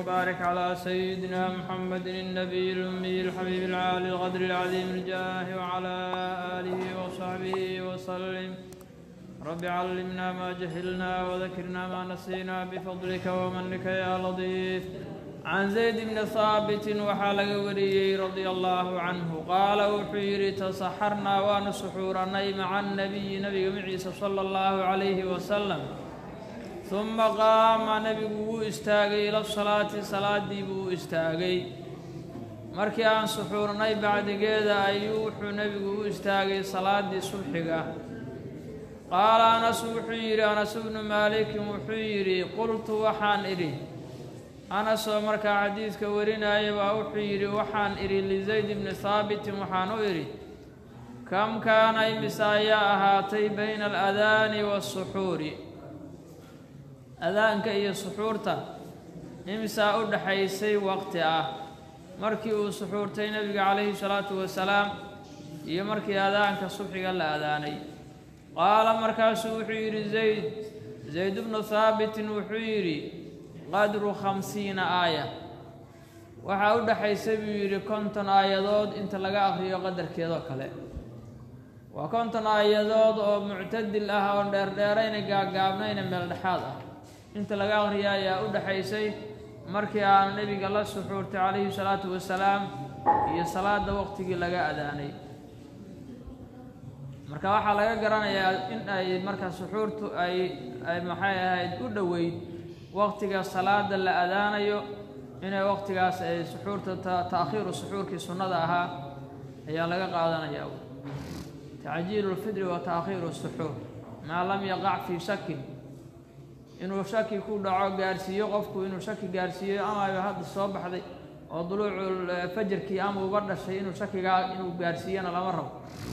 وبارك على سيدنا محمد النبي الأمي الحبيب العالي القدر العظيم الجاه وعلى آله وصحبه وسلم رب علمنا ما جهلنا وذكرنا ما نسينا بفضلك ومنك يا لطيف عن زيد بن ثابت وحال وريي رضي الله عنه قال وحير تصحرنا ونسحورني مع النبي نبي معيسى صلى الله عليه وسلم ثم qaama nebigu wuu istaagay ila salaati salaaddii buu istaagay markii aan suxuurnay bacdigeeda ayuu wuxuu nebigu u istaagay salaaddii subxiga qaala anas wuxuu yidhi anas bnu maalikin wuxuu yidhi qultu waxaan idhi anasoo markaa xadiidka warinaya baa wuxuu yidhi waxaan idhi lizayd bni haabitin waxaan u idhi kam kaana imise ayaa ahaatay bayna aladaani waasuxuuri adaanka iyo suxuurta imisaa u dhaxaysay waqti ah markii uu suxuurtay nebiga calayhi salaatu wasalaam iyo markii adaanka subxiga la adaanay qaala markaasuu wuxuu yidhi zayd zayd bnu haabitin wuxuu yidhi qadru khamsiina aaya waxaa u dhaxaysay buu yidhi konton aayadood inta laga aqriyo qadarkeedoo kale waa konton aayadood oo muctadil ah oo dheerdheerayna gaagaabnayna meel dhexaad ah inta laga aqriya ayaa u dhaxaysay markii aanu nebiga la suxuurtay calayhi salaatu wasalaam iyo salaada waqtigii laga adaanay marka waxaa laga garanayaa in ay marka suxuurtu ay ay maxay ahayd u dhoweyd waqtiga salaada la adaanayo inay waqtigaas ay suxuurta ta'khiiru suxuurkii sunnada ahaa ayaa laga qaadanayaa tacjiilu lfidri wa ta'khiiru suxuur maa lam yaqac fii shakin inuu shaki ku dhaco gaarsiiyo qofku inuu shaki gaarsiiyo amaba hadda soo baxday oo duluucu fajarkii ama uga dhashay inuu shakigaa inuu gaarsiiyana lama rabo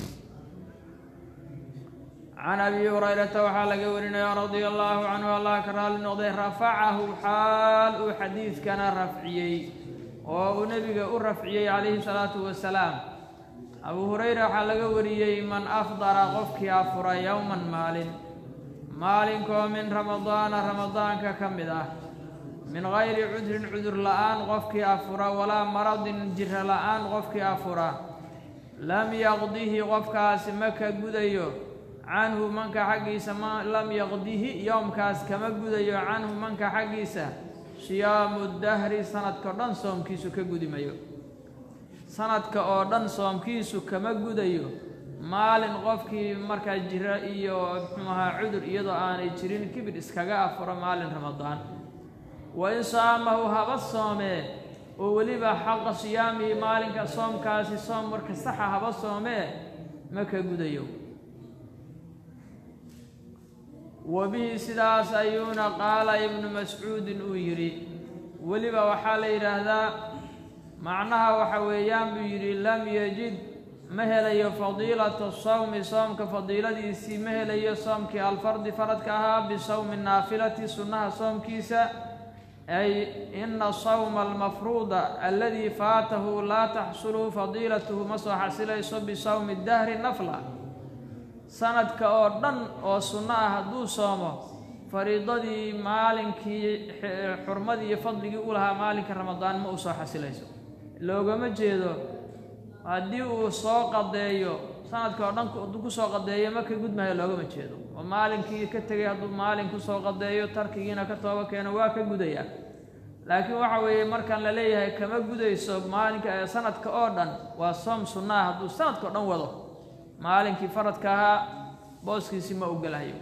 can abi hurayrata waxaa laga warinaya radia allahu canhu allah ka raali noqday rafacahu xaal uu xadiidkana rafciyey oo uu nebiga u rafciyey calayhi salaatu wasalaam abuu hurayra waxaa laga wariyey man afdara qofkii afura yowman maalin maalinkoo min ramadaana ramadaanka ka mid ah min gayri cudrin cudur la-aan qofkii afura walaa maradin jiro la-aan qofkii afura lam yaqdihi qofkaasi ma ka gudayo canhu manka xaggiisa ma lam yaqdihi yowmkaas kama gudayo canhu manka xaggiisa siyaamu dahri sanadka o dhan soomkiisu ka gudimayo sanadka oo dhan soomkiisu kama gudayo maalin qofkii markaa jira iyo muxuu ahaa cudur iyadoo aanay jirin kibir iskaga afuro maalin ramadaan wa in saamahu haba soomee oo weliba xaqa siyaamihi maalinka soomkaasi soom marka saxa haba soomee ma ka gudayo wa bihi sidaas ayuuna qaala ibnu mascuudin uu yidhi weliba waxaa la yidhaahdaa macnaha waxa weeyaan buu yidhi lam yajid ma helayo fadiilata sawmi soomka fadiiladiisii ma helayo soomkii alfardi faradka ahaa bisawmi naafilati sunnaha soomkiisa ay ina sawma almafruuda aladii faatahu laa taxsulu fadiilatuhu ma soo xasilayso bisawmi dahri nafla sanadka oo dhan oo sunno ah hadduu soomo fariidadii maalinkii xurmadii iyo fadligii u lahaa maalinka ramadaan ma u soo xasilayso loogama jeedo haddii uu soo qadeeyo sanadka oo dhan hadduu kusoo qadeeyo ma ka gudmayo loogama jeedo oo maalinkii ka tegay hadduu maalin kusoo qadeeyo tarkigiina ka tooba keeno waa ka gudayaa laakiin waxa weeye markaan la leeyahay kama gudayso maalinka sanadka oo dhan waa soom sunnaah hadduu sanadka o dhan wado maalinkii faradka ahaa booskiisii ma ogolahayo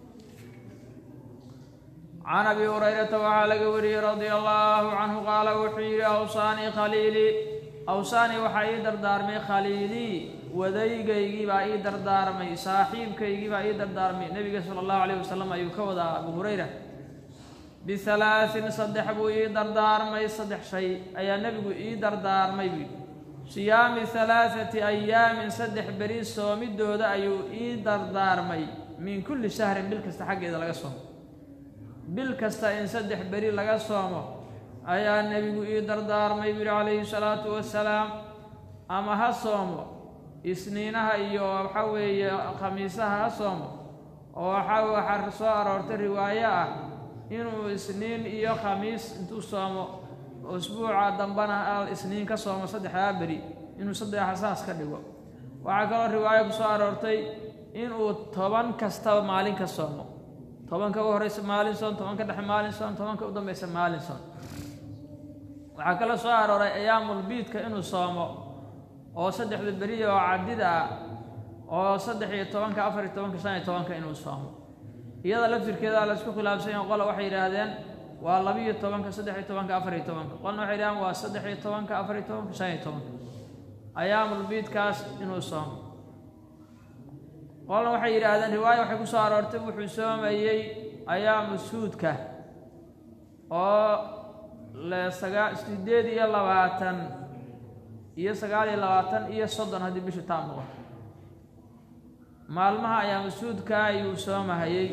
can abi hurayrata waxaa laga wariyey radia allaahu canhu qaala wuxuu yidhi awsaanii khaliilii awsaanii waxaa ii dardaarmay khaliilii wadaygaygii baa ii dardaarmay saaxiibkaygii baa ii dardaarmay nebiga sala allahu calayh wasalam ayuu ka wadaa abu hurayra bihalaasin saddex buu ii dardaarmay saddex shay ayaa nebigu ii dardaarmay buu siyaami halaathati ayaamin saddex beri soomidooda ayuu ii dardaarmay min kulli shahrin bil kasta xaggeeda laga soomo bil kasta in saddex beri laga soomo ayaa nebigu ii dardaarmay buu yihi calayhi salaatu wasalaam ama ha soomo isniinaha iyo waxa weeye khamiisaha ha soomo oo waxa waxaa soo aroortay riwaayo ah inuu isniin iyo khamiis intuu soomo usbuuca dambana al isniin ka soomo saddexdaa beri inuu saddexa saas ka dhigo waxaa kaloo riwaayo ku soo aroortay inuu toban kastaba maalin ka soomo tobanka u horeysa maalin soon tobanka dhexe maalin soon tobanka u dambeysa maalin soon waxaa kaloo soo arooray ayaamulbiidka inuu soomo oo saddexda beriya oo cadida ah oo saddex iyo tobanka afar iyo tobanka shan iyo tobanka inuu soomo iyada laftirkeeda laysku khilaafsan yaho qola waxay yidhaahdeen waa labiiyo tobanka saddex iyo tobanka afar iyo tobanka qolna waxay yidhahdeen waa saddex iyo tobanka afar iyo tobanka shan iyo tobanka ayaamulbiidkaas inuu soomo qolna waxay yidhaahdeen riwaayo waxay ku soo aroortay wuxuu soomayey ayaamu suudka oo le sagaa sideed iyo labaatan iyo sagaal iyo labaatan iyo soddon haddii bishu taam noqoto maalmaha ayaamu suudka ayuu soomahayey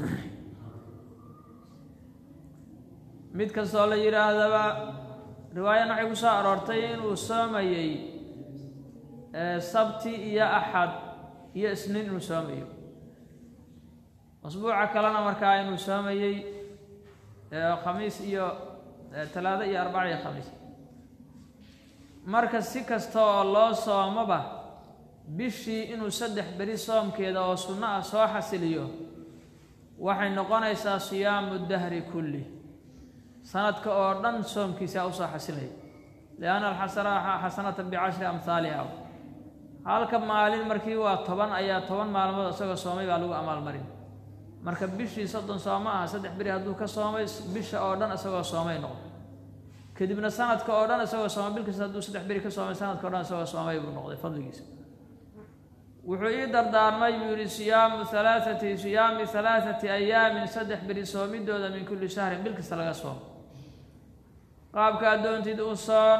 mid kastoo la yidhaahdaba riwaayan waxay ku soo aroortay inuu soomayey sabti iyo axad iyo isniin inuu soomayo asbuuca kalena markaa inuu soomayey khamiis iyo talaado iyo arbaca iyo khamiis marka si kasta oo loo soomoba bishii inuu saddex beri soomkeeda oo sunno ah soo xasiliyo waxay noqonaysaa siyaamu dahri kulli sanadka oo dhan soomkiisaa usoo xasilaya lianna alxasanata bicashri amhaaliha halka maalin markii waa toban ayaa toban maalmood isagoo soomay baa lagu amaalmarin marka bishii soddon sooma aha saddex beri hadduu ka soomay bisha oo dhan isagoo soomay noqdo kadibna sanadka oo dhan isagoo soomay bil kasta hadduu saddex beri ka soomay sanadka o dhan isagoo soomay buu noqday fadligiisa wuxuu ii dardaarmay buu yihi siyaamu halaathati siyaami halaathati ayaamin saddex beri soomidooda min kulli shahrin bil kasta laga soomo qaabka addoontid u soon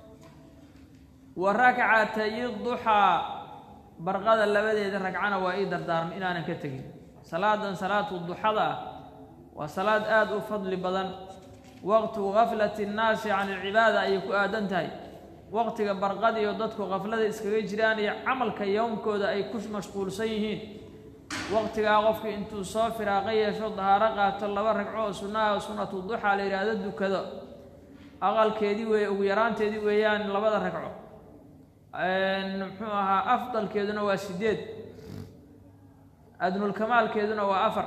wa rakcatayi duxaa barqada labadeeda ragcana waa ii dardaarmay inaanan ka tegin salaadan salaatu duxada ah waa salaad aada u fadli badan waqtu gaflati nnaasi can ilcibaada ayay ku aadan tahay waqtiga barqadiyo dadku kaflada iskaga jiraan iyo camalka yowmkooda ay ku mashquulsan yihiin waqtigaa qofkii intuu soo firaaqa yeesho dahaaro qaato laba ragco oo sunnaha sunnatu duxaa la yidhaahdo dukado aqalkeedii weeye ugu yaraanteedii weeyaan labada ragco muxuu ahaa afdalkeeduna waa sideed adnulkamaalkeeduna waa afar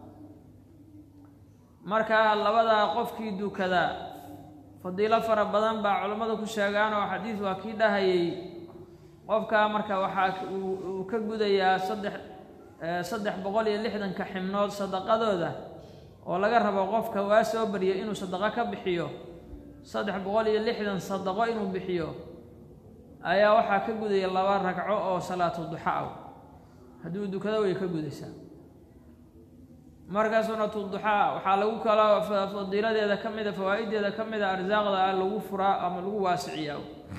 markaa labadaa qofkii dukadaa fadiilo fara badan baa culammada ku sheegaan oo xadiis waa kii dhahayay qofkaa marka waxaa uu ka gudayaa saddex saddex boqol iyo lixdanka xibnood sadaqadooda oo laga rabo qofka waa soo barya inuu sadaqo ka bixiyo saddex boqol iyo lixdan sadaqo inuu bixiyo ayaa waxaa ka gudaya laba ragco oo salaatu duxa ah hadduu dukado way ka gudaysaa marka sunatu duxaa waxaa lagu kala fadiiladeeda ka mida fawaa-ideeda ka mida arsaaqda ah lagu furaa ama lagu waasiciyaa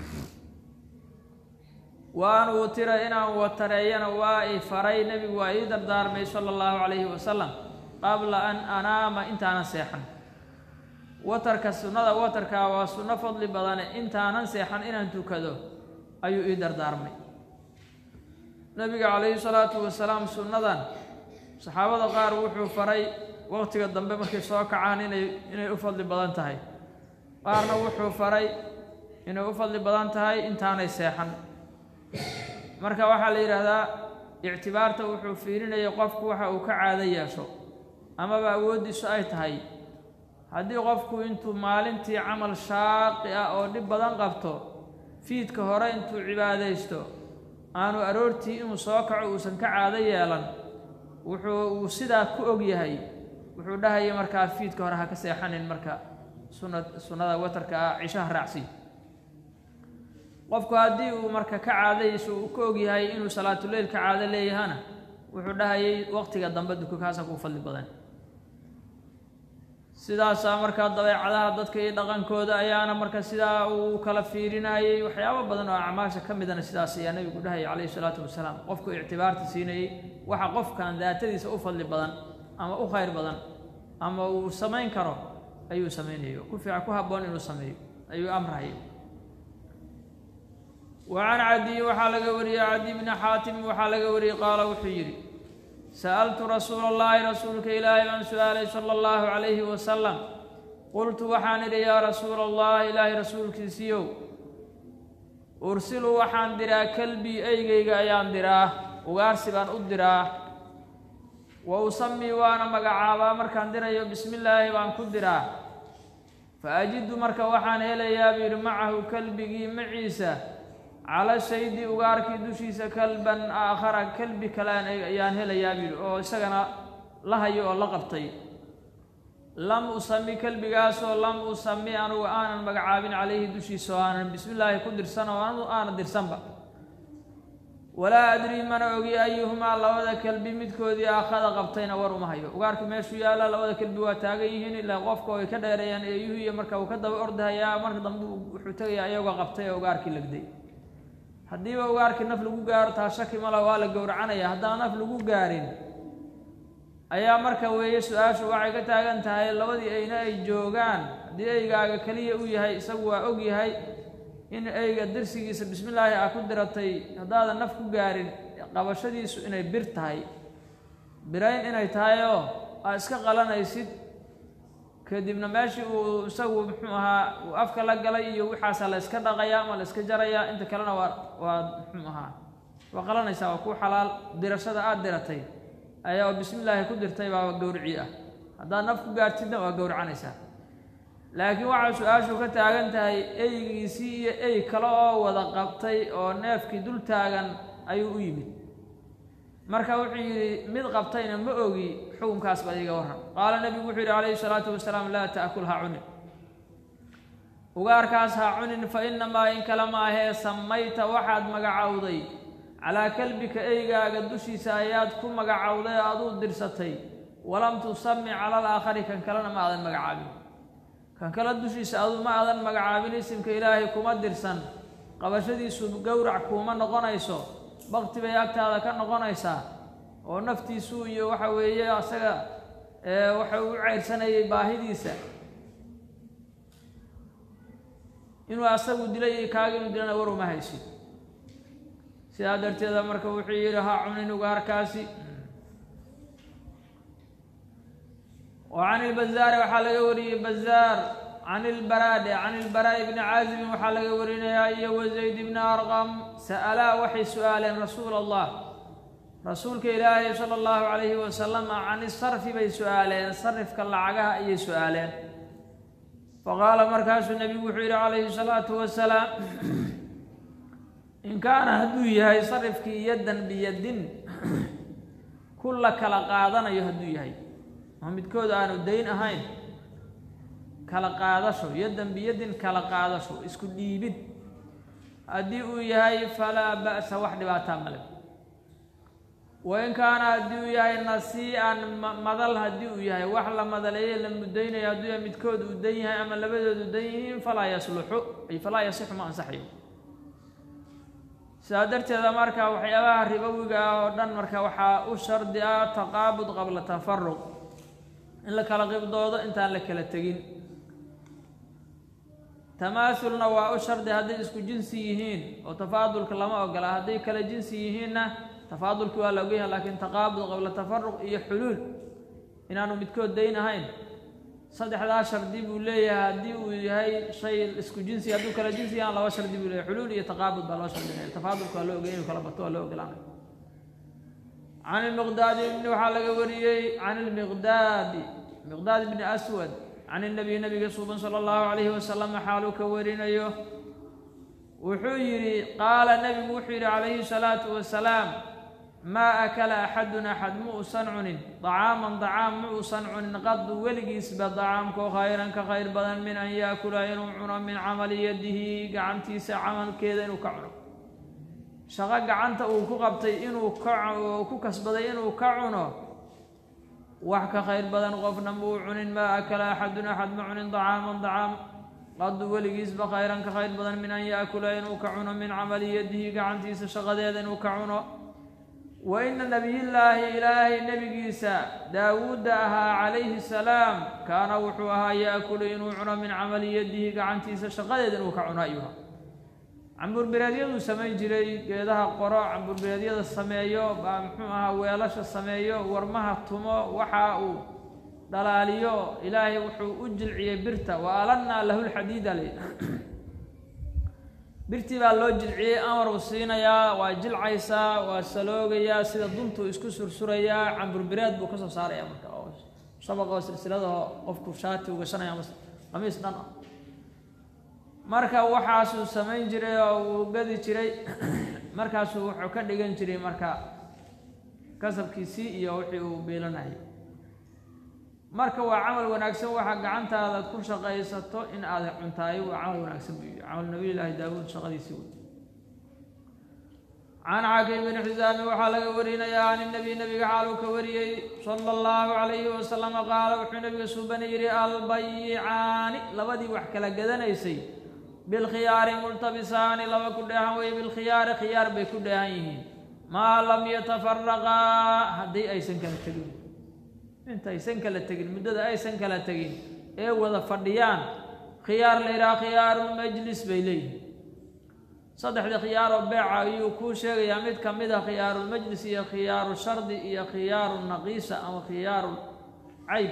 wa an uutira inaan watareeyana waa i faray nebigu waa ii dardaarmay sala allahu calayhi wasalam qabla an anaama intaanan seexan watarka sunnada watarkaa waa sunno fadli badane intaanan seexan inaan tukado ayuu ii dardaarmay nebiga calayhi salaatu wasalaam sunnadan saxaabada qaar wuxuu faray waqtiga dambe markay soo kacaan inay inay u fadli badan tahay qaarna wuxuu faray inay u fadli badan tahay intaanay seexan marka waxaa la yidhaahdaa ictibaarta wuxuu fiirinayay qofku waxa uu ka caado yeesho amaba awooddiisu ay tahay haddii qofku intuu maalintii camal shaaqi ah oo dhib badan qabto fiidka hore intuu cibaadaysto aanu aroortii inuu soo kaco uusan ka caado yeelan wuxuu uu sidaa ku og yahay wuxuu dhahaya markaa fiidka hore ha ka seexanin marka suna sunnada watarka ah cishaha raacsi qofku haddii uu marka ka caadayso uu ka og yahay inuu salaatuleyl ka caado leeyahana wuxuu dhahayay waqtiga dambe duko kaasa kuu fadli badan sidaasaa markaa dabeecadaha dadka iyo dhaqankooda ayaana marka sidaa uu kala fiirinayay waxyaabo badan oo acmaasha ka midana sidaas ayaa nebigu dhahayay calayhi salaatu wasalaam qofku ictibaarta siinayey waxa qofkan daatadiisa u fadli badan ama u khayr badan ama uu samayn karo ayuu samaynayo ku fiican ku habboon inuu sameeyo ayuu amrayay wa can cadiy waxaa laga wariyey cadi bni xaatim waxaa laga wariyey qaala wuxuu yidhi sa'altu rasuula allahi rasuulka ilaahay baan su-aalay sala allahu calayhi wasalam qultu waxaan idhi yaa rasuula allah ilaahay rasuulkiisiiyow ursilu waxaan diraa kalbii eygeyga ayaan diraa ugaarsi baan u diraa wa usamii waana magacaabaa markaan dirayo bismi illaahi baan ku diraa fa ajidu marka waxaan helayaa buu yidhi macahu kalbigii maciisa cala shaydi ugaarkii dushiisa kalban aakhara kalbi kalean ayaan helayaa buu yidhi oo isagana la hayo oo la qabtay lam usami kelbigaasoo lam usami anugu aanan magacaabin calayhi dushiisa oo aanan bismi illaahi ku dirsan oo anu aanan dirsanba walaa adrii mana ogi ayuhumaa labada kelbi midkoodii aakhada qabtayna war uma hayo ugaarka meeshuu yaalla labada kelbi waa taagan yihiin ilaa qofka ay ka dheereeyaan eeyuhu iyo marka uu ka daba ordahayaa marka dambe wuxuu tegayaa iyagoo qabtay oo ugaarkii legday haddiiba ugaarkii naf lagu gaaro taa shaki mala waa la gowracanaya haddaan naf lagu gaarin ayaa marka weeye su-aashu waxay ka taagan tahay labadii eyna ay joogaan haddii eygaaga keliya uu yahay isagu waa og yahay in eyga dirsigiisa bismillaahi aa ku diratay haddaadan naf ku gaarin qabashadiisu inay bir tahay birayn inay tahay oo aa iska qalanaysid kadibna meeshii uu isagu muxuu ahaa uu afka la galay iyo wixaasaa la yska dhaqayaa ama la yska jarayaa inta kalena waa waa muxuu ahaa waa qalanaysaa waa ku xalaal dirashada aada diratay ayaa oo bismi illaahi ku dirtay baa gowricii ah haddaad naf ku gaartidna waa gowracanaysaa laakiin waxaa su-aashu ka taagan tahay eygiisii iyo ey kale oo wada qabtay oo neefkii dul taagan ayuu u yimid marka wuxuu yidhi mid qabtayna ma ogi xukunkaas baa iiga warran qaala nebigu wuxuu yidhi calayhi salaatu wasalaam laa ta'kul ha cunin ugaarkaas ha cunin fa inamaa in kale ma ahee samayta waxaad magacowday calaa kalbika eygaaga dushiisa ayaad ku magacowday oo aduu dirsatay walam tusami cala alaakhari kan kalena ma aadan magacaabin kan kale dushiisa aduu ma aadan magacaabin isimka ilaahay kuma dirsan qabashadiisu gowrac kuuma noqonayso bakti bay agtaada ka noqonaysaa oo naftiisu iyo waxa weeye asaga waxa uu u ceyrsanayay baahidiisa inuu asagu dilay iyo kaaga inuu dilana war uma haysid sidaa darteeda marka wuxuu yidhi ha cunin ugaarkaasi wa can ilbazaari waxaa laga wariyey bazaar can ilbaraade can ilbaraa'i bni caazibin waxaa laga warinayaa iyo wazayd bni arqam sa'alaa waxay su-aaleen rasuula allah rasuulka ilaahay sala allahu calayhi wasalam can isarfi bay su-aaleen sarifka lacagaha ayay su-aaleen faqaala markaasuu nebigu wuxuu yidhi calayhi salaatu wasalaam in kaana hadduu yahay sarifkii yaddan biyadin ku la kala qaadanayo hadduu yahay oo midkood aanu dayn ahayn kala qaadasho yaddan biyadin kala qaadasho isku dhiibid haddii uu yahay falaa ba'sa wax dhibaataa male wain kaana haddii uu yahay nasii-an madal haddii uu yahay wax la madaleeye la mudaynayo hadduu yahay midkood uu dan yahay ama labadoodu dan yihiin falaa yasluxu ay falaa yasixu ma ansaxayo sidaa darteeda marka waxyaabaha ribowiga ah oo dhan marka waxaa u shardi ah taqaabud qabla tafaruq in la kala qibdoodo intaan la kala tegin tamaasulna waa u shardi hadday isku jinsi yihiin oo tafaadulka lama ogola hadday kala jinsi yihiinna tafaadulki waa la ogyahay laakiin taqaabud qabla tafaruq iyo xuluul inaanu midkood dayn ahayn saddexdaa shardi buu leeyahay haddii uu yahay shay isku jinsi hadduu kala jinsi yahan laba shardi buu leeyahay xuluul iyo taqaabud baa loo shardinaya tafaadulka waa loo ogay inuu kala bato waa loo ogolaanay can ilmiqdaadi ibni waxaa laga wariyey can ilmiqdaadi miqdaad ibni aswad can inabiy nabiga suuban sala allahu calayhi wasalam xaaluu ka warinayo wuxuu yidhi qaala nebigu wuxuu yidhi calayhi salaatu wasalaam maa akala axadun axad ma uusan cunin dacaaman dacaam ma uusan cunin qadu weligiisba dacaamkoo khayran ka khayr badan min an yaakula inuu cuno min camali yadihi gacantiisa camalkeeda inuu ka cuno shaqo gacanta uu ku qabtay inuu ka ku kasbaday inuu ka cuno wax ka khayr badan qofna muu cunin maa akala axadun axad ma cunin dacaaman dacaam qadu weligiisba khayran ka khayr badan min an yaakula inuu ka cuno min camali yadihi gacantiisa shaqadeeda inuu ka cuno wa ina nabiyillaahi ilaahay nebigiisa daawuudda ahaa calayhi salaam kaana wuxuu ahaa yaakulu inuu cuno min camali yadihi gacantiisa shaqadeeda inuu ka cuno ayuha camburbireedyaduu samayn jiray geedaha qoro camburbireedyada sameeyo baa muxuu ahaa weelasha sameeyo warmaha tumo waxa uu dhalaaliyo ilaahay wuxuu u jilciyey birta wa alannaa lahu lxadiida le birtii baa loo jilciyey amar uu siinayaa waa jilcaysaa waa saloogayaa sida duntuu isku sursurayaa camburbireed buu kasoo saaraya marka oo shabaqoo silsiladaho qofku shaati u gashanaya ama qamiis dhan ah marka waxaasuu samayn jiray oo uu gadi jiray markaasuu wuxuu ka dhigan jiray marka kasabkiisii iyo wixii uu biilanayay marka waa camal wanaagsan waxaa gacantaada ku shaqaysato in aad cuntaayo waa camal wanaagsan buu yidhi camal nabiyullaahi daawuud shaqadiisii wey can xakim bin xisaami waxaa laga warinayaa can nabiy nabiga xaaluu ka wariyey sala allahu calayhi wasalama qaala wuxuu nabiga suubana yidhi albayicaani labadii wax kala gadanaysay bilkhiyaari multabisaani laba ku dheehan weye bilkhiyaari khiyaar bay ku dheehan yihiin maa lam yatafaraqaa haddii aysan kala tegin intaysan kala tegin muddada aysan kala tegin ee wada fadhiyaan khiyaar la yidhaha khiyaarulmajlis bay leeyihin saddexdii khiyaaroo beeca ayuu kuu sheegayaa mid ka mid a khiyaarulmajlis iyo khiyaaru shardi iyo khiyaaru naqiisa ama khiyaaru cayb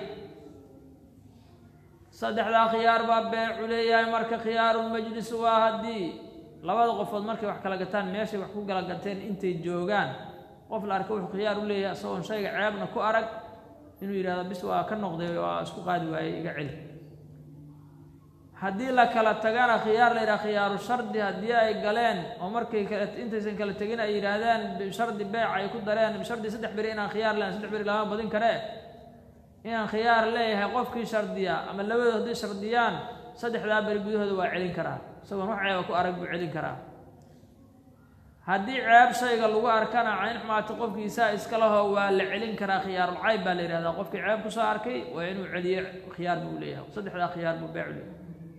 saddexdaa khiyaar baa beecu leeyahay marka khiyaarulmajlis waa haddii labada qofood markay wax kala gataan meeshay wax ku kala gateen intay joogaan qof la arka wuxuu khiyaar u leeyahay isagoon shayga ceebna ku arag inuu yidhahdo bis waa ka noqday waa isku qaadi waayey iga celi haddii la kala tagana khiyaar la yidhaha khiyaaru shardi haddii ay galeen oo markay kala intaysan kala tegin ay yidhaahdeen bishardi beec ay ku dareen bishardi saddex beri inaan khiyaar leeyahay saddex beri lama badin karee inaan khiyaar leeyahay qofkii shardiya ama labadood hadday shardiyaan saddexdaa beri gudahooda waa celin karaa isagoon wax ceeba ku arag buu celin karaa haddii ceeb shayga lagu arkana cayn xumaata qofkiisaa iska laho waa la celin karaa khiyaarul cayb baa la yidhahdaa qofkii ceeb kusoo arkay waa inuu celiye khiyaar buu leeyahay saddexdaa khiyaar buu beecu leeyahay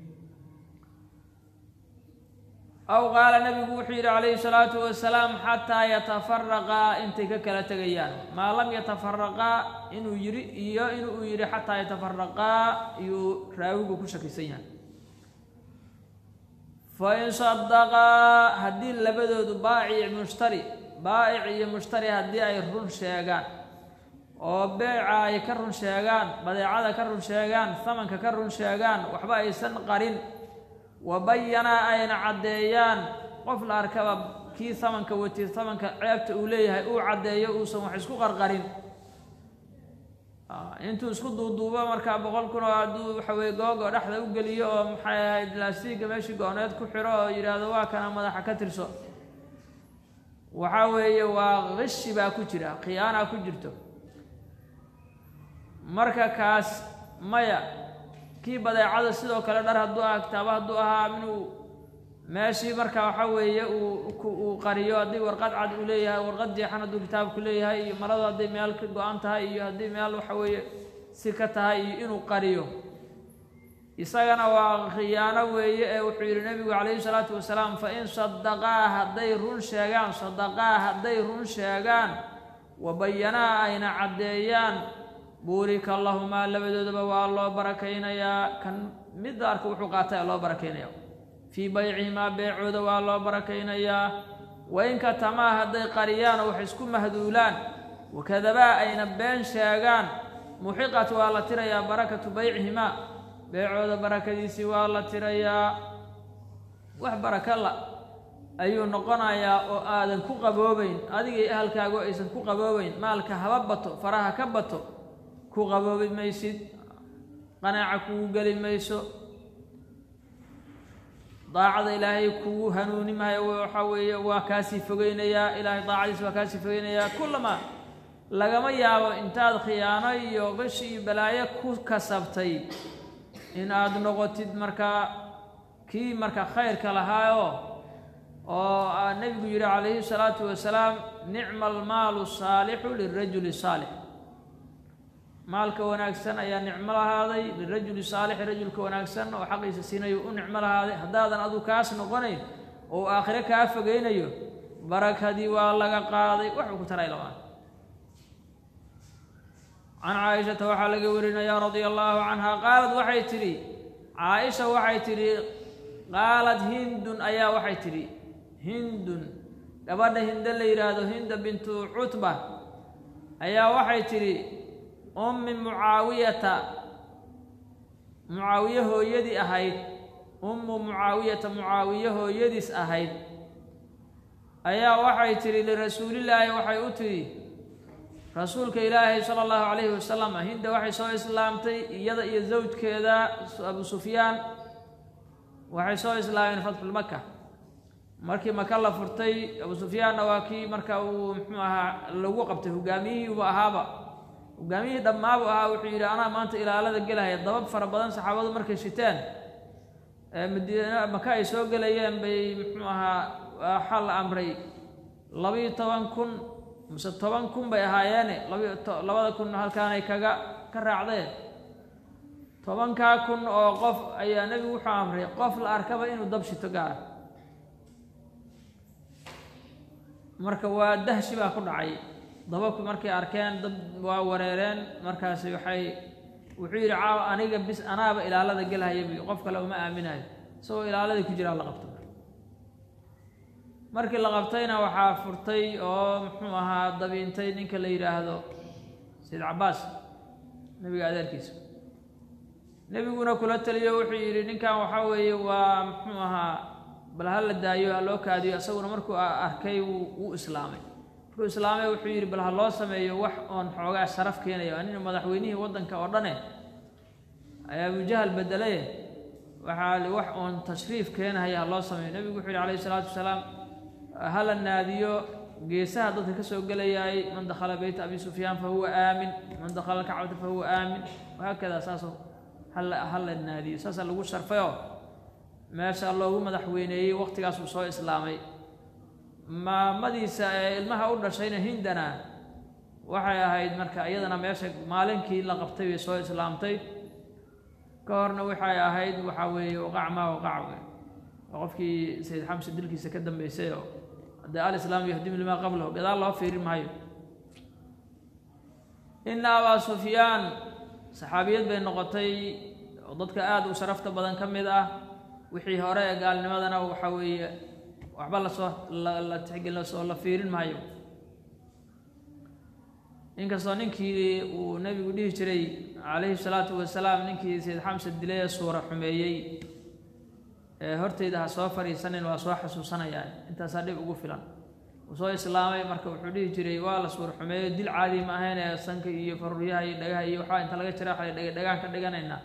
aw qaala nabigu wuxuu yidhi calayhi salaatu wasalaam xataa yatafaraqaa intay ka kala tegayaan maa lam yatafaraqaa inuu yidhi iyo inuu yidhi xataa yatafaraqaa iyuu raawigu ku shakisan yahay fain sadaqaa haddii labadoodu baacic mushtari baa'ic iyo mushtari haddii ay run sheegaan oo beeca ay ka run sheegaan badeecada ka run sheegaan hamanka ka run sheegaan waxba aysan qarin wa bayanaa ayna caddeeyaan qof la arkaba kii hamanka wati hamanka ceebta uu leeyahay uu caddeeyo uusan wax isku qarqarin intuu isku duuduubo markaa boqol kun oo hadduu waxa weye googo dhexda u geliyo oo maxay ahayd laastiga meeshii go-need ku xiro oo yidhaahdo waa kana madaxa ka tirso waxa weeye waa qishi baa ku jira khiyaanaa ku jirto marka kaas maya kii badeecada sidoo kale dhar hadduu aha kitaabo hadduu ahaa inuu meeshii marka waxa weeye uu uu qariyo haddii warqad cad uu leeyahay warqad jeexan hadduu kitaabku leeyahay iyo maradu hadday meel ka go-an tahay iyo haddii meel waxa weeye si ka tahay iyo inuu qariyo isagana waa khiyaano weeye ee wuxuu yidhi nebigu calayhi salaatu wasalaam fa in sadaqaa hadday run sheegaan sadaqaa hadday run sheegaan wa bayanaa ayna caddeeyaan buurika lahumaa labadoodaba waa loo barakaynayaa kan midda arka wuxuu qaatay loo barakaynaya fii baycihimaa beecooda waa loo barakaynayaa wainka tamaa hadday qariyaan oo wax isku mahduulaan wakadabaa ayna been sheegaan muxiqat waa la tirayaa barakatu baycihimaa beecooda barakadiisii waa la tirayaa wax baraka la ayuu noqonayaa oo aadan ku qaboobayn adigay ahalkaagu aysan ku qaboobayn maalka haba bato faraha ka bato ku qaboobi maysid qanaaca kugu geli mayso daacada ilaahay kugu hanuuni maayo waxa weeye waa kaasii fogeynayaa ilaahay daacadiisa waa kaasii fogeynayaa kullama lagama yaabo intaad khiyaano iyo qishi iyo balaayo ku kasabtay in aad noqotid markaa kii marka khayrka lahaayo oo nebigu yidhi calayhi salaatu wasalaam nicma almaalu saalixu lirajuli saalix maalka wanaagsan ayaa nicmo lahaaday lirajuli saalixi rajulka wanaagsan oo xaqiisa siinayo u nicmo lahaaday haddaadan adu kaas noqonayn oo aakhire kaa fogeynayo barakadii waa laga qaaday waxuu ku taray lamaan can caaishata waxaa laga warinayaa radia allaahu canha qaalad waxay tidhi caaisha waxay tidhi qaalad hindun ayaa waxay tidhi hindun gabadha hinde la yidhaahdo hinda bintu cutba ayaa waxay tidhi ummi mucaawiyata mucaawiye hooyadii ahayd ummu mucaawiyata mucaawiye hooyadiis ahayd ayaa waxay tidhi lirasuulillaahi waxay u tidhi rasuulka ilaahay sala allahu calayhi wasalam hinda waxay soo islaamtay iyada iyo zawjkeeda abu sufyaan waxay soo islaameen fatxulmaka markii maka la furtay abu sufyaanna waa kii marka uu muxuu ahaa lagu qabtay hogaamiyihiibu ahaaba hogaamiyihii dhammaabu ahaa wuxuu yidhi anaa maanta ilaalada gelahaya dabab fara badan saxaabadu markay shiteen madiina maka ay soo gelayeen bay muxuu ahaa waxaa la amray labiyo toban kun mise toban kun bay ahaayeene labi labada kun halkaanay kaga ka raacdeen tobankaa kun oo qof ayaa nebigu wuxuu amray qof la arkaba inuu dab shito gaara marka waa dahshi baa ku dhacay dababku markay arkeen dad waa wareereen markaasi waxay wuxuu yidhi caawa aniga bis anaaba ilaalada gelahaya bi qof kale uma aaminayo isagoo ilaaladii ku jiraa la qabto markii la qabtayna waxaa furtay oo muxuu ahaa dabiintay ninka la yidhaahdo sayid cabaas nebiga adeerkiisa nebiguna kula taliyo wuxuu yidhi ninkan waxaa weeye waa muxuu ahaa bal ha la daayo ha loo kaadiyo isaguna markuu arkay wuu islaamay markuu islaamay wuxuu yidhi bal ha loo sameeyo wax oon xoogaa sharaf keenayo nin madaxweynihii waddanka oo dhane ayaa abujahal bedelaye waxaa li wax oon tashriif keenahaya ha loo sameeyo nebigu wuxuu yidhi calayhi isalaatu wasalaam ha la naadiyo geesaha dadka ka soo gelayaay man dakhala beyta abi sufyaan fa huwa aamin man dakhala alkacbata fa huwa aamin wahaakada saasoo hala ha la naadiyo saasaa lagu sharfayoo meesha loogu madaxweyneeyey waqtigaas uu soo islaamay maamadiisa ee ilmaha u dhashayna hindana waxay ahayd marka iyadana meesha maalinkii la qabtay bay soo islaamtay ka horna waxay ahayd waxaa weeye waqac maa waqac wey oo qofkii sayid xamse dilkiisa ka dambeysay oo haddee alislaam yahdimu limaa qablahu gadaal loo fiirin maayo ina abaa sufyaan saxaabiyad bay noqotay oo dadka aada u sharafta badan ka mid ah wixii hore ee gaalnimadana waxa weeye waxba lasoo la tixgelin lasoo la fiirin maayo inkastoo ninkii uu nebigu dhihi jiray calayhi salaatu wasalaam ninkii sayid xamse dilay ee suura xumeeyey ee hortayda ha soo fadhiisanin waa soo xasuusanayaa intaasaa dhib ugu filan uu soo islaamay marka wuxuu dhihi jiray waa la suura xumeeyo dil caadi ma ahayn ee sanka iyo faruryaha iyo dhagaha iyo waxaa inta laga jira waxa dhagaan ka dhiganaynaa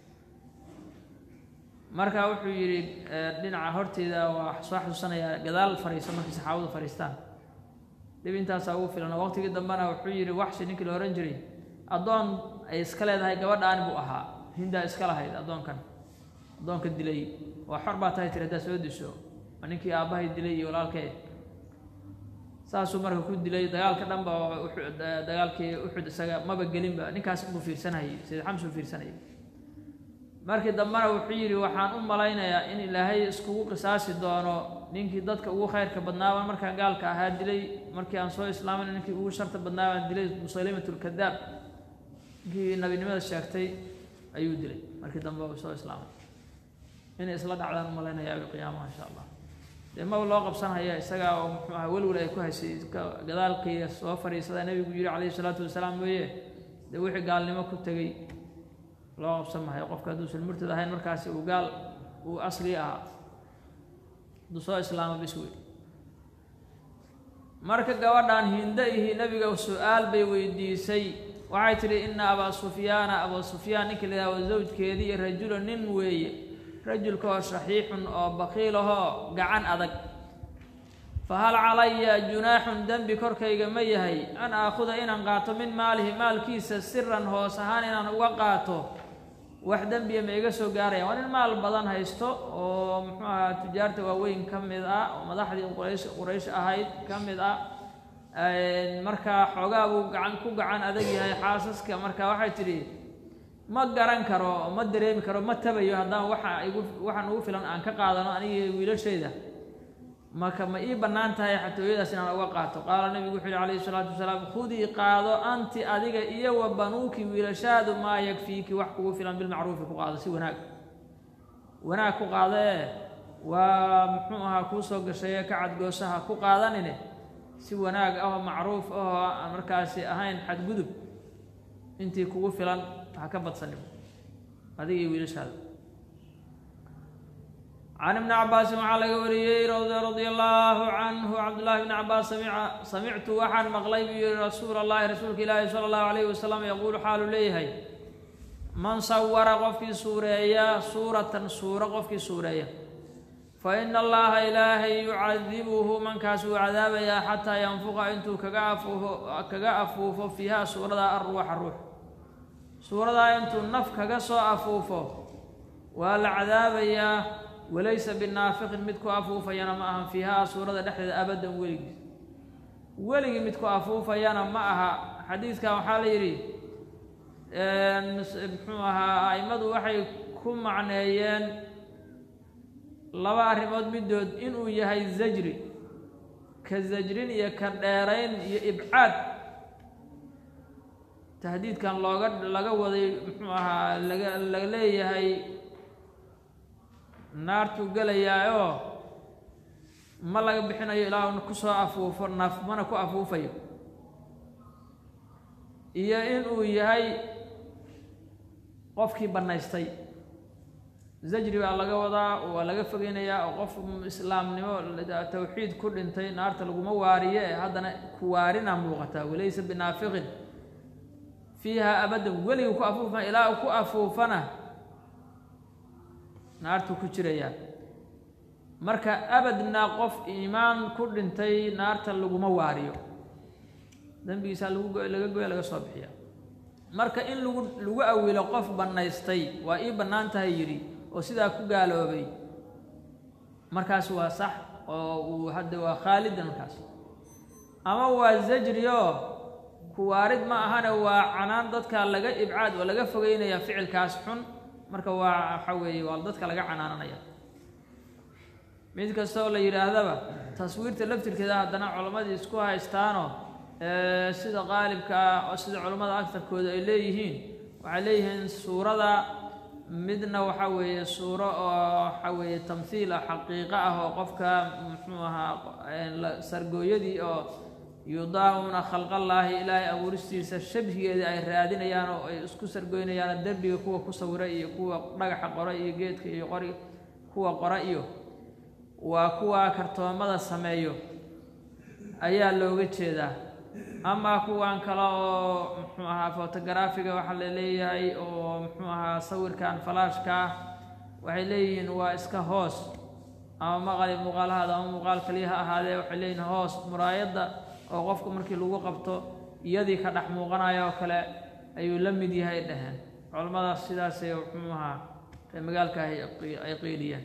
marka wuxuu yidhi dhinaca horteyda waa soo xasuusanayaa gadaal fariiso markii saxaabadu fariistaan dhib intaasaa ugu filan oo waqtigii dambena wuxuu yidhi waxshi ninkii la ohan jiray addoon ay iska leedahay gabadhaani buu ahaa hindaa iska lahayd addoonkan addoonka dilay waa xor baa tahay tiri haddaad soo disho waa ninkii aabbahay dilay iyo walaalkee saasuu marka ku dilay dagaalka dhanba dagaalkii uxud isaga maba gelinba ninkaas buu fiirsanayay sayid xamse uu fiirsanayay markii dambena wuxuu yidhi waxaan u malaynayaa in ilaahay iskugu qisaasi doono ninkii dadka ugu khayrka badnaabaan markaan gaalka ahaa dilay markii aan soo islaamayna ninkii ugu sharta badnaabaan dilay musalimatulkadaab ninkii nabinimada sheegtay ayuu dilay markii dambe uu soo islaamay inay isla dhacdaan u malaynayaa qiyaamaha insha allah dee maba loo qabsanhaya isagaa oo muxuu aha welwel ay ku haysay gadaalkii soo fadhiisada nebigu yidhi calayhi salaatu wasalaam mooye dee wixii gaalnimo ku tegey loo qabsan mahayo qofka hadduusan murtad ahayn markaasi uu gaal uu asli ahaa hadduu soo islaamo bis wey marka gabadhan hinda ihi nebiga su-aal bay weydiisay waxay tidhi ina abaa sufyaana abaa sufyaan ninka la yidhahdo zawjkeedii rajula nin weeye rajulka oo shaxiixun oo bakiilahoo gacan adag fa hal calaya junaaxun dembi korkayga ma yahay an aakhuda inaan qaato min maalihi maalkiisa siran hoos ahaan inaan uga qaato wax dembiya ma iga soo gaaraya waa nin maal badan haysto oo muxuu ahaa tujaarta waaweyn ka mid ah oo madaxdii quraysh quraysh ahayd ka mid ah markaa xoogaa buu gacan ku gacan adag yahay xaasaska marka waxay tidhi ma garan karo ma dareemi karo ma tabayo haddaan waxa igu waxaan ugu filan aan ka qaadano anigii wiilashayda marka ma ii bannaan tahay xatooyadaas inaan uga qaato qaala nabigu wuxuu yihi calayhi salaatu wasalaam khudii qaado anti adiga iyo wa banuuki wiilashaadu maa yakfiiki wax kugu filan bilmacruufi ku qaado si wanaag wanaag ku qaado ee waa muxuu ahaa kuu soo gashaye ka cadgooshaha ku qaadanine si wanaag ah oo macruuf ahoo aan markaasi ahayn xadgudub intii kugu filan ha ka badsanin adiga iyo wiilashaada can ibni cabaasin waxaa laga wariyey radia allaahu canhu cabdullahi bni cabaas samica samictu waxaan maqlay buu yihi rasuula allahi rasuulka ilaahi sala allahu alayhi wasalam yaquulu xaalu leeyahay man sawara qofkii suureeya suuratan suuro qofkii suureeya fa ina allaha ilaahay yucadibuhu mankaas wuu cadaabayaa xataa yanfuqa intuu kaga afuufo kaga afuufo fiiha suuradaa arruuxa ruux suuradaa intuu naf kaga soo afuufo waa la cadaabayaa walaysa binaafiqin mid ku afuufayana ma ahan fiihaa suurada dhexdeeda abadan weligii weligii mid ku afuufayana ma aha xadiidkan waxaa la yidhi muxuu ahaa a'immadu waxay ku macneeyeen laba arrimood middood inuu yahay zajri ka zajrin iyo ka dheerayn iyo ibcaad tahdiidkan looga laga waday muxuu ahaa laga la leeyahay naartuu gelayaayoo ma laga bixinayo ilaa una kusoo afuufo naf mana ku afuufayo iyo inuu yahay qofkii bannaystay zajri baa laga wadaa waa laga fogeynayaa oo qof islaamnimo tawxiid ku dhintay naarta laguma waariye ee haddana ku waarina muuqataa walaysa binaafiqin fiiha abadan weligii ku afuufana ilaa uu ku afuufana naartuu ku jirayaa marka abadna qof iimaan ku dhintay naarta laguma waariyo dembigiisaa lagu go laga goya laga soo bixiya marka in lagu lagu awilo qof bannaystay waa ii bannaan tahay yidhi oo sidaa ku gaaloobay markaas waa sax oo uu hadda waa khaalidan markaas ama waa zajri oo kuwaarid ma ahane waa canaan dadka laga ibcaad oo laga fogeynaya ficilkaas xun marka waa waxa weeye waa dadka laga canaananaya mid kasta oo la yidhaahdaba taswiirta laftirkeeda haddana culammadii isku haystaanoo sida qaalibka ah oo sida culammada agtarkooda ay leeyihiin waxay leeyihiin suurada midna waxa weeye suuro oo waxa weeye tamhiil ah xaqiiqo ah oo qofka muxuu ahaa sargooyadii oo yudaahuna khalqallaahi ilaahay abuuristiisa shabhigeedii ay raadinayaan oo ay isku sargoynayaan derbiga kuwa ku sawira iyo kuwa dhagaxa qora iyo geedka iyo qori kuwa qora iyo waa kuwa kartoomada sameeyo ayaa looga jeedaa amaa kuwan kale oo muxuu ahaa fotogaraafiga waxaa la leeyahay oo muxuu ahaa sawirkan falaashka ah waxay leeyihiin waa iska hoos ama maqali muuqaalahaada ama muuqaal kaliya ha ahaadee waxay leeyihiin hoos muraayadda oo qofku markii lagu qabto iyadii ka dhex muuqanaya oo kale ayuu la mid yahay dhaheen culammadaas sidaasay muxuu ahaa ee magaalka ay qiiliyeen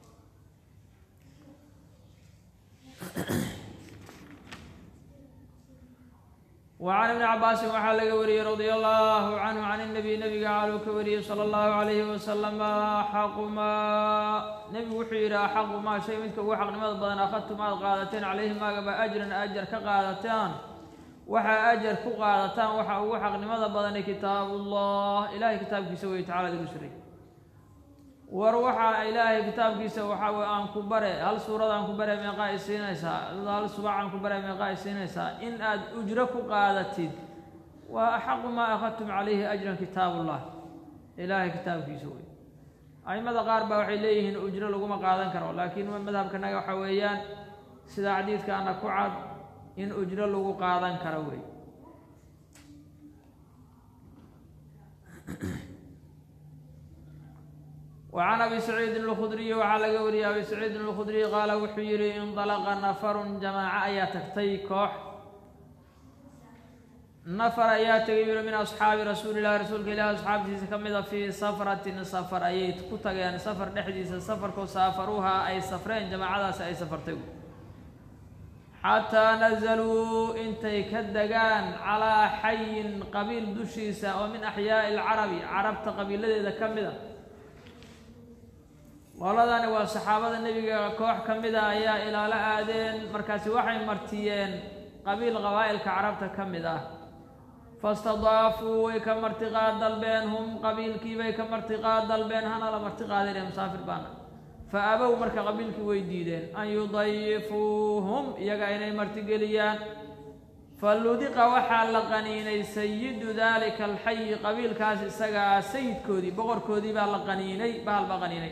وعن ابن عباس waxaa laga wariyey رضي الله عنه عن النبي نبga caluu ka wariyey slى الlaه عليه وسلم أxaqu maa nebigu wuxuu yidhi axaqu maa shay midka ugu xaqnimada badan akhadtum aad qaadateen calayhi maagaba ajran ajar ka qaadataan waxaa ajar ku qaadataan waxa ugu xaqnimada badani kitaabu الlah ilahay kitaabkiisa wey tacala digu siray war waxaa ilaahay kitaabkiisa waxaa wey aan ku bare hal suurad aan ku bare meeqaa i siinaysaa hal subac aan ku bare meeqaa i siinaysaa in aad ujro ku qaadatid waa axaqu maa akhadtum calayhi ajran kitaabullah ilaahay kitaabkiisa wey aimada qaar baa waxay leeyihiin ujro laguma qaadan karo laakiin madhabkanaga waxaa weeyaan sida xadiidkaana ku cad in ujro lagu qaadan karo wey وعن أبي سعيد الخdري waxaa laga wariyey أbي سعيid الخdري qaala wuxuu yihi انطلqa نفر جamاacة ayaa tagtay koox نفر ayaa tegay yuri min أصxaabi rasuuli الlahi rasuulka ilahi asxaabtiisa ka mida fii safratin safr ayay ku tageen safar dhexdiisa safarkoo saafaruuha ay safreen jamaacadaasi ay safartay xataa nazaluu intay ka degaan calىa xayin qabiil dushiisa oo min أxyaaءi الcarabi carabta qabiiladeeda ka mida qoladani waa saxaabada nebiga koox ka mida ayaa ilaalo aadeen markaasi waxay martiyeen qabiil qabaa'ilka carabta ka mid ah fastadaafuu way ka martiqaad dalbeen hum qabiilkiibay ka martiqaad dalbeen hana la martiqaadeen musaafir baana fa abow marka qabiilkii way diideen an yudayifuuhum iyaga inay martigeliyaan faludiqa waxaa la qaniinay sayidu daalika alxayi qabiilkaas isagaa sayidkoodii boqorkoodii baa la qaniinay bahal baa qaniinay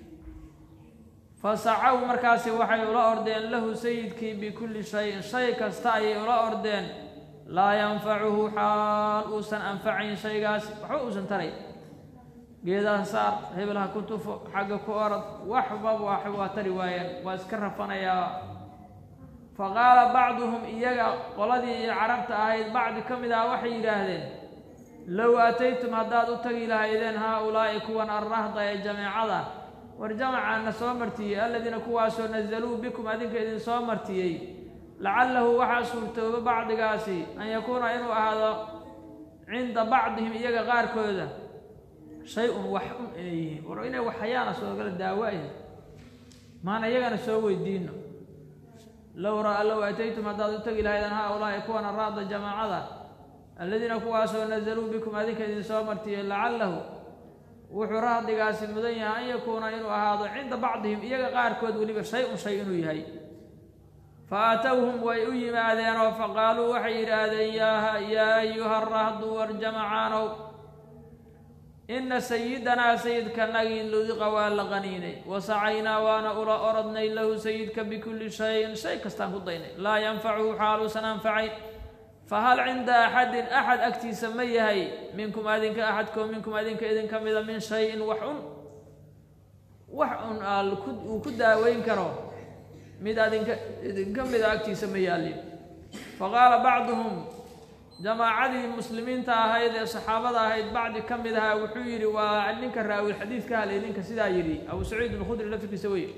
fasacaw markaasi waxay ula ordeen lahu sayidkii bikulli shayin shay kasta ayay ula ordeen laa yanfacuhu xaal uusan anfacayn shaygaasi waxba uusan taray geedaha saar hebel ha ku tufo xagga ku orod waxba waa tari waayeen waa iska rafanayaa fa qaala bacduhum iyaga qoladii iyo carabta ahayd bacdi ka mid ah waxay yidhaahdeen low aataytum haddaad u tagi lahaydeen haa-ulaa'i kuwan arrahda ee jameecada war jamacaana soo martiyey alladiina kuwaasoo nazaluu bikum adinka idin soo martiyey lacalahu waxaa suurtooba bacdigaasi an yakuuna inuu ahaado cinda bacdihim iyaga qaarkooda shay-un wax un inay yihiin war inay waxhayaana soogala daawaaya maana iyagana soo weydiino low ra low ataytum haddaad u tegi lahaydeen haa-ulaa'i kuwan araada jamaacada alladiina kuwaasoo nazaluu bikum adinka idin soo martiyey lacalahu wuxuu rahdigaasi mudan yahay an yakuuna inuu ahaado cinda bacdihim iyaga qaarkood weliba shay-un shay inuu yahay fa aatowhum way u yimaadeenoo faqaaluu waxay yidhaahdeen yaa ayuha rahdu war jamacaanow ina sayidanaa sayidkanagii ludiqa waa la qaniinay wasacaynaa waana ula orodnay lahu sayidka bikulli shayin shay kastaan ku daynay laa yanfacuhu xaaluusan anfacayn fahal cinda axadin axad agtiisa ma yahay minkum adinka axadkoo minkum adinka idinka mida min shayin wax un wax un uu ku daaweyn karo mid adinka idinka mida agtiisa ma yaalin faqaala bacduhum jamaacadii muslimiinta ahayd ee saxaabada ahayd bacdi ka mid ahaa wuxuu yidhi waa ninka raawil xadiid ka halay ninka sidaa yidhi abu saciid alkhudri laftirkiisa wey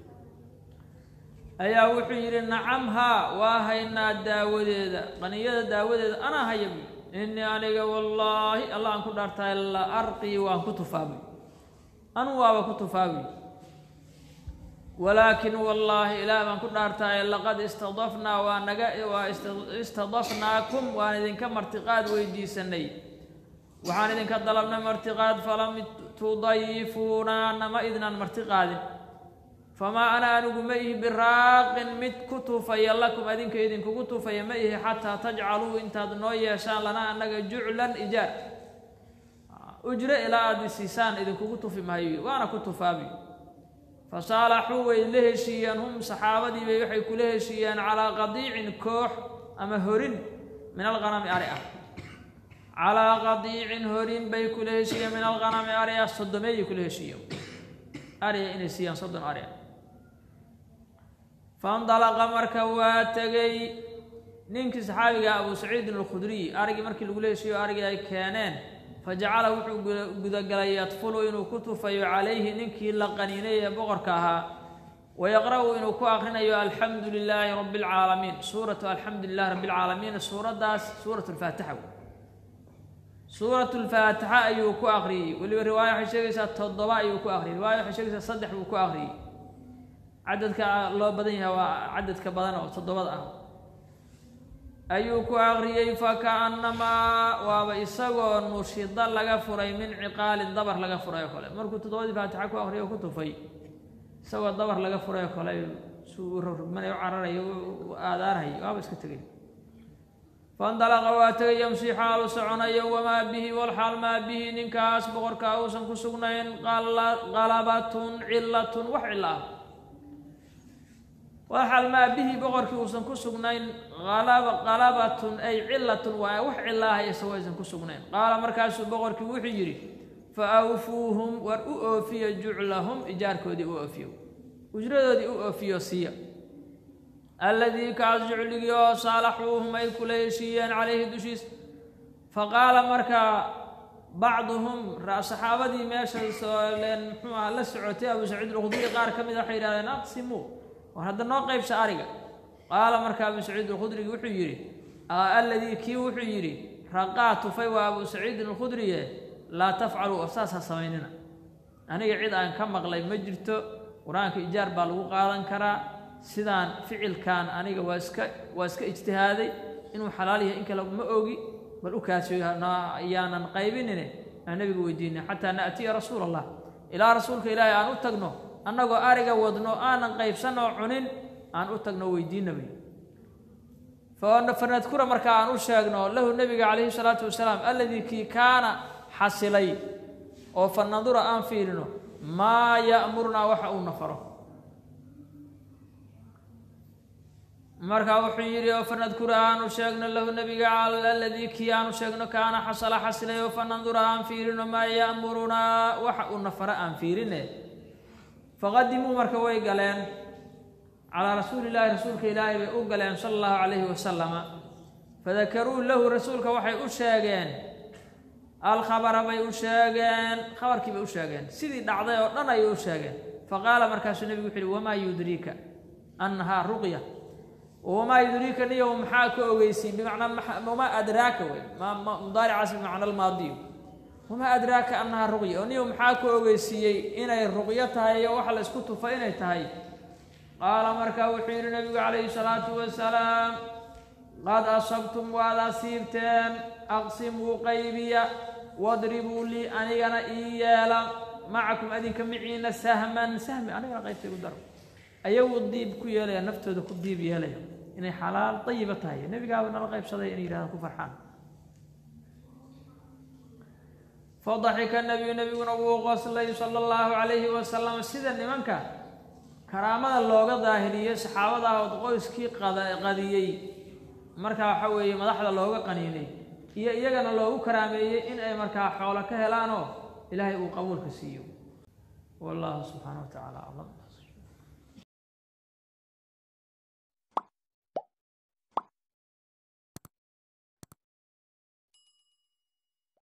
ayaa wuxuu yidhi nacam haa waa haynaa daawadeeda qaniyada daawadeeda anaa haya buy innii aniga wallaahi allah aan ku dhaartahay la arqii waan ku tufaabuy anu waaba ku tufaabuy walaakin wallaahi ilaah baan ku dhaartahay laqad istadafnaa waa naga waa istadafnaakum waan idinka martiqaad weydiisanay waxaan idinka dalabnay martiqaad falam tudayifuunaa nama idnan martiqaadin famaa ana anigu ma ihi biraaqin mid ku tufaya lakum adinka idinkugu tufaya ma ihi xataa tajcaluu intaad noo yeeshaan lana annaga juclan ijaar ujre ilaa aada siisaan idinkugu tufi maayo waana ku tufaabi fasaalaxuu way la heshiiyeen hum saxaabadiibay waxay kula heshiiyeen calaa qadiicin koox ama horin min alghanami ari ah calaa qadiicin horin bay kula heshiiyeen min alghanami ari ah soddomeeyay kula heshiiyeen ariga inay siiyaan soddon ari ah faindalaqa marka waa tegey ninkii saxaabiga abu saciidin alkhudriy arigii markii lagula heshiiyo arigii ay keeneen fajacala wuxuu gudagalay yadfulu inuu ku tufayo calayhi ninkii la qaniinay ee boqorka ahaa wayaqra'u inuu ku akrinayo alxamdu lilaahi rabbi alcaalamiin suuratu alxamdu lilahi rabbi alcaalamiin suuraddaas suurat lfaatixa suurat lfaatixa ayuu ku akriyey weliba riwaaya waxay sheegaysaa toddoba ayuu ku akriyey riwaaya waxay sheegaysaa saddex buu ku akriyey cadadka loo badan yahay waa cadadka badan oo toddobada ah ayuu ku akriyey fakaannamaa waaba isagoo nushida laga furay min ciqaalin dabar laga furay oo kale markuu toddobadii faatixa ku akriyo ku tufay isagoo dabar laga furay oo kale suu u rogmanay u cararayo u aadaarhay waaba iska tegay faindalaqa waa tegay yamshi xaalu soconayo wamaa bihi walxaal maa bihi ninkaas boqorkaa uusan ku sugnayn qalabatun cilatun wax cilo ah walxaal maa bihi boqorkii uusan ku sugnayn qalabatun ay cilatun waa wax cilaaha isagoo aysan ku sugnayn qaala markaasuu boqorkii wuxuu yidhi fa awfuuhum war u oofiyo juclahum ijaarkoodii u oofiyo ujradoodii u oofiyo siiya alladii kaas jucligii oo saalaxuuhum ay kula heshiiyeen calayhi dushiis faqaala markaa bacduhum saxaabadii meesha leen muxuu aha la socotay abu saciid alkhudri qaar ka mid a waxay yidhahdeen aqsimuu war hadda noo qaybsha ariga qaala marka abu saciid alkhudrigi wuxuu yidhi alladii kii wuxuu yidhi raqaa tufay waa abu saciidin alkhudriye laa tafcaluu oo saas ha samaynina aniga cid aan ka maqlay ma jirto qur-aanka ijaar baa lagu qaadan karaa sidaan ficilkan aniga waa iska waa iska ijtihaaday inuu xalaal yahay in kale ma ogi bal u kaasiyo yaanan qaybinine aan nabiga weydiinay xataa naatiya rasuula allah ilaa rasuulka ilaahay aan u tagno annagoo ariga wadno aanan qaybsanoo cunin aan u tagno weydiinabay fanadkura marka aan u sheegno lahu nebiga calayhi salaatu wasalaam alladii kii kaana xasilay oo fa nandura aan fiirino maa ya'murunaa waxa uuna faro marka wuxuu yidhi oo fanadkura aanu sheegno lahu nebiga aladii kii aanu sheegno kaana xasala xasilay oo fanandura aan fiirino maa ya'murunaa waxa uuna fara aan fiirine faqadimuu marka way galeen calaa rasuuli llaahi rasuulka ilaahay bay u galeen sala allahu calayhi wasalama fadakaruu lahu rasuulka waxay u sheegeen alkhabara bay u sheegeen khabarkii bay u sheegeen sidii dhacday oo dhan ayay u sheegeen faqaala markaasuu nebigu wuxu uhi wamaa yudriika annahaa ruqya wamaa yudriika niyow maxaa ka ogeysiin bimacnaa wamaa adraaka wey mudaaricaas bimacna almaadiyo wamaa adraaka annahaa ruqya oo niyow maxaa ka ogeysiiyey inay ruqyo tahay iyo waxa la isku tufa inay tahay qaala markaa wuxuu yidhi nabigu calayhi salaatu wasalaam qad asabtum waad asiibteen aqsimuu qaybiya wadribuu lii anigana ii yeela macakum adinka miciina sahman sahmi anigana qaybta igu daro ayagu diib ku yeelaya naftooda ku diib yeelaya inay xalaal dayiba tahay nebigaaba nala qaybsaday inay yidhahdaan ku farxaan fadaxika nabiyu nebiguna wuu qoslay sala allahu calayhi wasalam sida nimanka karaamada looga daahiriyey saxaabadaah ood qoyskii qadiyey markaa waxa weeye madaxda looga qaniinay iyo iyagana loogu karaameeyey in ay markaa xoolo ka helaanoo ilaahay uu qabuulka siiyo wallahu subxaana wa tacaala aclam